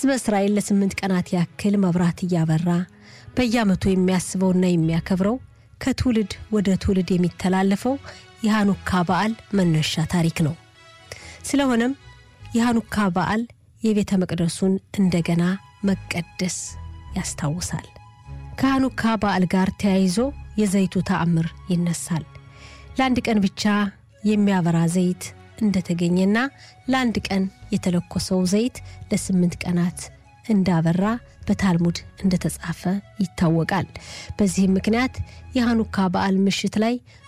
ሕዝበ እስራኤል ለስምንት ቀናት ያክል መብራት እያበራ በየዓመቱ የሚያስበውና የሚያከብረው ከትውልድ ወደ ትውልድ የሚተላለፈው የሃኑካ በዓል መነሻ ታሪክ ነው። ስለሆነም የሃኑካ በዓል የቤተ መቅደሱን እንደገና መቀደስ ያስታውሳል። ከሃኑካ በዓል ጋር ተያይዞ የዘይቱ ተአምር ይነሳል። ለአንድ ቀን ብቻ የሚያበራ ዘይት እንደተገኘና ለአንድ ቀን የተለኮሰው ዘይት ለስምንት ቀናት እንዳበራ በታልሙድ እንደተጻፈ ይታወቃል። በዚህም ምክንያት የሃኑካ በዓል ምሽት ላይ